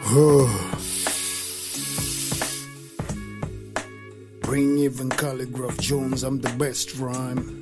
Bring even Calligraph Jones, I'm the best rhyme.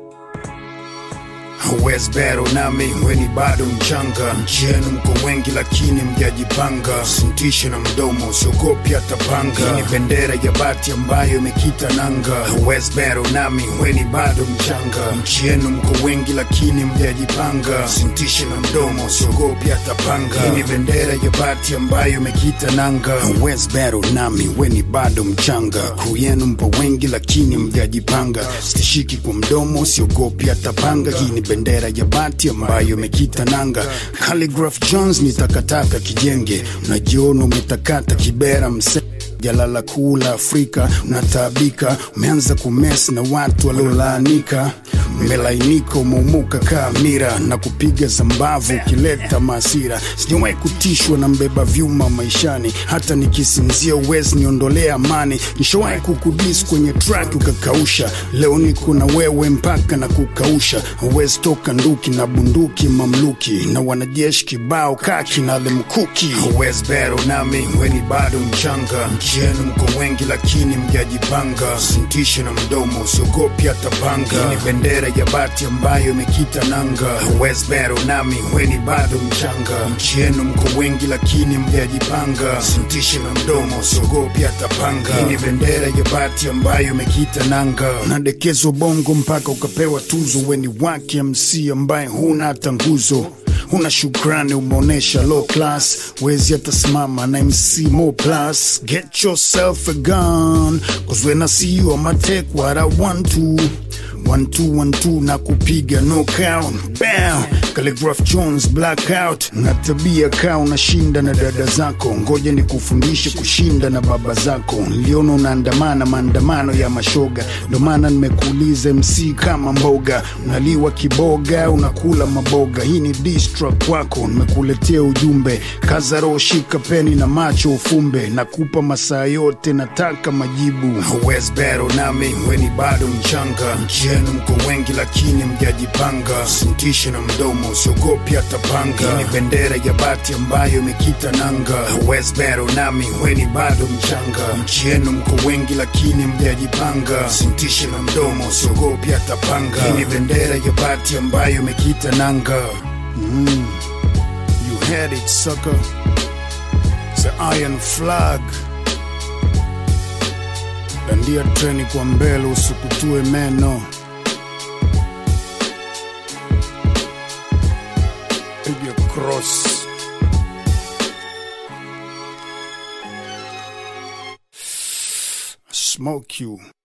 West Battle nami weni bado mchanga, nchi yenu mko wengi lakini mjajipanga, sintishe na mdomo usiogopi hata panga, ni bendera ya bati ambayo imekita nanga. West Battle nami weni bado mchanga, nchi yenu mko wengi lakini mjajipanga, sintishe na mdomo usiogopi hata panga, ni bendera ya bati ambayo imekita nanga. West Battle nami weni bado mchanga, crew yenu mpo wengi lakini mjajipanga, sitishiki kwa mdomo usiogopi hata panga, hii ni bendera ya bati ambayo imekita nanga. Calligraph Jones ni takataka kijenge, unajiona umetakata kibera mse jalala kuu la Afrika unataabika, umeanza kumesi na watu waliolaanika, umelainika, umeumuka kaa mira na kupiga zambavu ukileta maasira. Sijawahi kutishwa na mbeba vyuma maishani, hata nikisinzia uwezi niondolea amani. Nishawahi kukudis kwenye track ukakausha, leo niko na wewe mpaka na kukausha. Uwezi toka nduki na bunduki mamluki na wanajeshi kibao kaki na lemkuki. Uwezi bero nami weni bado mchanga nchi yenu mko wengi lakini mjajipanga, sintishe na mdomo usiogopi hata panga, ni bendera ya bati ambayo imekita nanga. West Battle nami weni bado mchanga, nchi yenu mko wengi lakini mjajipanga, sintishe na mdomo usiogopi hata panga, ni bendera ya bati ambayo imekita nanga. Unadekezwa bongo mpaka ukapewa tuzo, weni wake MC ambaye huna hata nguzo Huna shukrani, umeonesha low class, wezi hata simama na MC Mo Plus. Get yourself a gun, cause when I see you I'ma take what I want to. One two one two na kupiga knockout bam Calligraph Jones blackout na tabia kaa unashinda na dada zako ngoja ni kufundishe kushinda na baba zako niliona unaandamana maandamano ya mashoga ndo maana nimekuuliza MC kama mboga unaliwa kiboga unakula maboga hii ni diss track kwako nimekuletea ujumbe kaza roho shika peni na macho ufumbe nakupa masaa yote nataka majibu West Battle nami weni bado mchanga nchi yenu mko wengi lakini mjajipanga, sintishe na mdomo usiogopi hata panga, ni bendera ya bati ambayo imekita nanga. West Battle nami weni bado mchanga, nchi yenu mko wengi lakini mjajipanga, sintishe na mdomo usiogopi hata panga, ni bendera ya bati ambayo imekita nanga. Mm. You had it sucker, the iron flag dandia treni kwa mbele usikutue meno piga cross smoke you